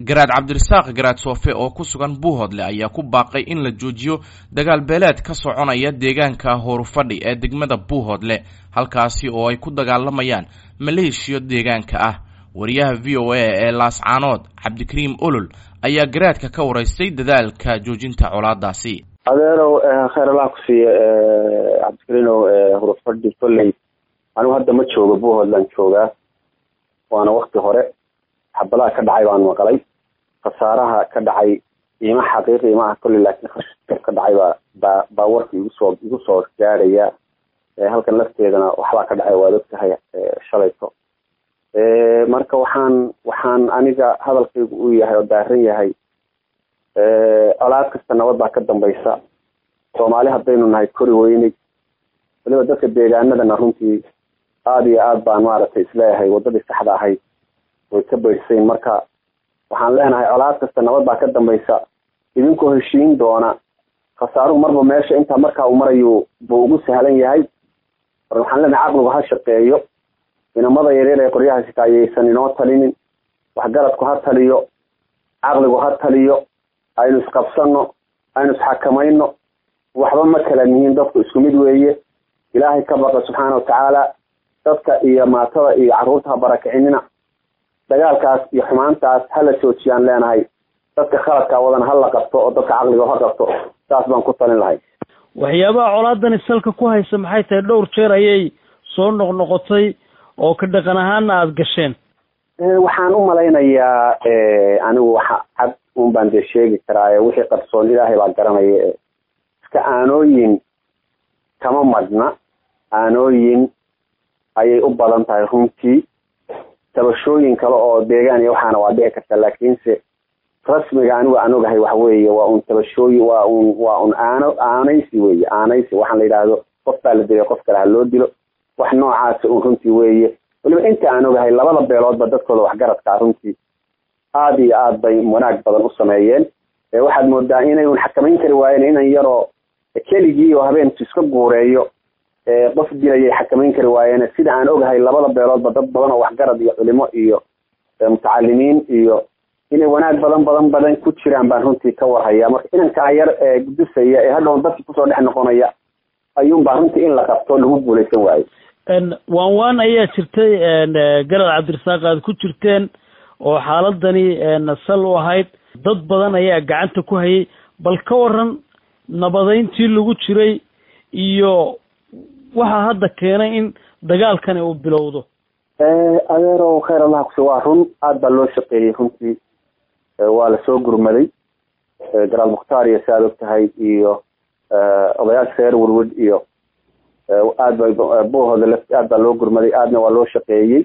garaad cabdirasaaq garaad soofe oo ku sugan buuhoodle ayaa ku baaqay in la joojiyo dagaal beeleed ka soconaya deegaanka hoorufadhi ee degmada buuhoodle halkaasi oo ay ku dagaalamayaan maleeshiyo deegaanka ah wariyaha v o a ee laascaanood cabdikariim olol ayaa garaadka ka waraystay dadaalka joojinta colaadaasi adeerow khayr allah ku siiye cabdikariinow hurufadhi kolley anigu hadda ma joogo buuhoodland joogaa waana wakti hore xabadaha ka dhacay baan maqlay khasaaraha ka dhacay iima xaqiiqi ima ah kolley laakiin ka dhacay baa baa baa warka igu soo igu soo gaadhaya halkan lafteedana waxbaa ka dhacay waad ogtahay shalayto marka waxaan waxaan aniga hadalkaygu uu yahay oo daaran yahay colaad kasta nabad baa ka dambaysa soomaali haddaynu nahay kori weynay waliba dadka deegaanadana runtii aada iyo aad baan maaragtay isleeyahay waddadii saxda ahayd way ka baydhsayn marka waxaan leenahay colaad kasta nabad baa ka dambaysa idinkoo heshiin doona khasaaruhu marba meesha intaa markaa uu marayu buu ugu sahlan yahay mar waxaan leenahay caqligu ha shaqeeyo inamada yaryar ee qoryaha sita ayaysan inoo talinin waxgaradku ha taliyo caqligu ha taliyo aynu isqabsano aynu isxakamayno waxba ma kala nihiin dadku isku mid weeye ilaahay ka baqa subxaana watacaala dadka iyo maatada iyo carruurta ha barakicinina dagaalkaas iyo xumaantaas hala joojiyaan leenahay dadka khaladkaa wadan ha la qabto oo dadka caqliga ha qabto saas baan ku talin lahay waxyaabaha colaadani salka ku haysa maxay tahay dhowr jeer ayay soo noqnoqotay oo ka dhaqan ahaana aada gasheen waxaan u malaynayaa anigu waxa cad un baan dee sheegi karaa wixii qarsoon ilaahay baa garanaya iska aanooyin kama madhna aanooyin ayay u badan tahay runtii tabashooyin kale oo deegaan iyo waxaana waa dhici karta laakiinse rasmiga anigu aan ogahay waxa weeye waa un tabashooyin waa un waa un aano aanaysi weeye aanaysi waxaan la yidhaahdo qof baa la dilay qof kale ha loo dilo wax noocaasa un runtii weeye waliba inta aan ogahay labada beeloodba dadkooda waxgaradkaa runtii aada iyo aad bay wanaag badan u sameeyeen waxaad moodaa inay un xakamayn kari waayeen inan yaroo keligii oo habeenku iska guureeyo qof dilayay xakamayn kari waayeen sida aan ogahay labada beeloodba dad badan oo waxgarad iyo culimo iyo mutacalimiin iyo inay wanaag badan badan badan ku jiraan baan runtii ka warhayaa marka inankaa yar ee gudusaya ee hadhown dadki kusoo dhex noqonaya ayuunbaa runtii in la qabto lagu guulaysan waayo waan waan ayaa jirtay garad cabdirasaaq aad ku jirteen oo xaaladani sal u ahayd dad badan ayaa gacanta ku hayay bal ka waran nabadeyntii lagu jiray iyo waxaa hadda keenay in dagaalkani uu bilowdo adeerow khayr allah kusi waa run aada baa loo shaqeeyey runtii waa lasoo gurmaday garaal mukhtaar iyo si aad og tahay iyo odayaasha reer werwed iyo aad bay buuhooda l aad baa loo gurmaday aadna waa loo shaqeeyey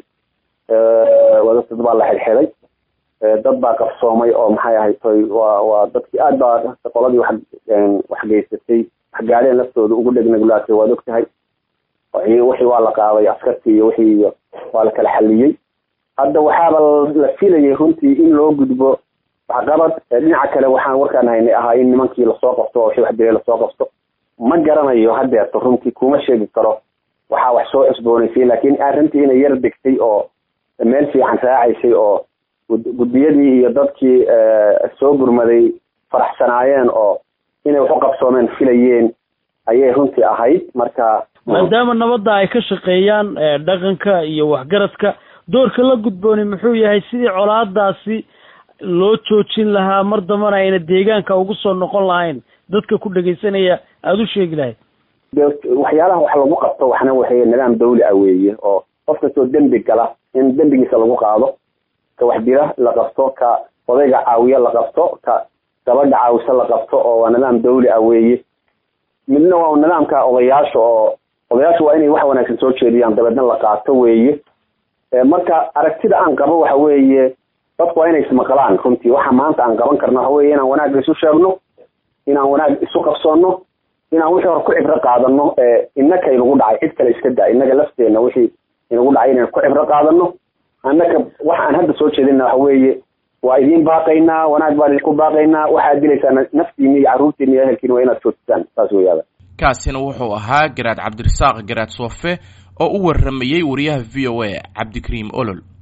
dad baa la xidxiday dad baa qabsoomay oo maxay ahayd toy waa waa dadkii aad baa qoladii wax wax geysatay wax gaadheen laftooda ugu dhegnaglaatay waad og tahay wixii waa la qaaday askartii iyo wixii iyo waa la kala xaliyey hadda waxaaba la filayay runtii in loo gudbo waxqabad dhinaca kale waxaan warkaan haynay ahaa in nimankii lasoo qabto oo wixii wax dilay lasoo qabto ma garanayo hadeerto runtii kuma sheegi karo waxaa wax soo cusboonaysay laakiin arrintii inay yar degtay oo meel fiican raacaysay oo guddiyadii iyo dadkii soo gurmaday faraxsanaayeen oo inay wax u qabsoomeen filayeen ayay runtii ahayd marka maadaama nabadda ay ka shaqeeyaan dhaqanka iyo waxgaradka doorka la gudbooni muxuu yahay sidii colaadaasi loo joojin lahaa mar dambana ayna deegaanka ugu soo noqon lahayn dadka ku dhegaysanaya aada u sheegi lahayd waxyaalaha wax lagu qabto waxna waxay nidaam dawli ah weeye oo qof kastoo dembi gala in dembigiisa lagu qaado ka wax dila la qabto ka odayga caawiya la qabto ka gabadha caawisa la qabto oo waa nidaam dawli ah weeye midna waa nidaamka odayaasha oo odayaasha waa inay wax wanaagsan soo jeediyaan dabeedna la qaato weeye marka aragtida aan qabo waxa weeye dadku waa inay ismaqlaan runtii waxa maanta aan qaban karno waxa weye inaan wanaag isu sheegno inaan wanaag isu qabsoonno inaan wixii hore ku cibro qaadano innaka inagu dhacay cid kale iska daa innaga lafteena wixii inagu dhacay inaan ku cibro qaadano annaka wax aan hadda soo jeedina waxa weeye waa idiin baaqaynaa wanaag baan idinku baaqaynaa waxaad dilaysaan naftiina iyo carruurtiina iyo ehelkiina waa inaad joojisaan saas weyaada kaasina wuxuu ahaa garaad cabdirasaaq garaad soofe oo u waramayey wariyaha v o a cabdikariim olol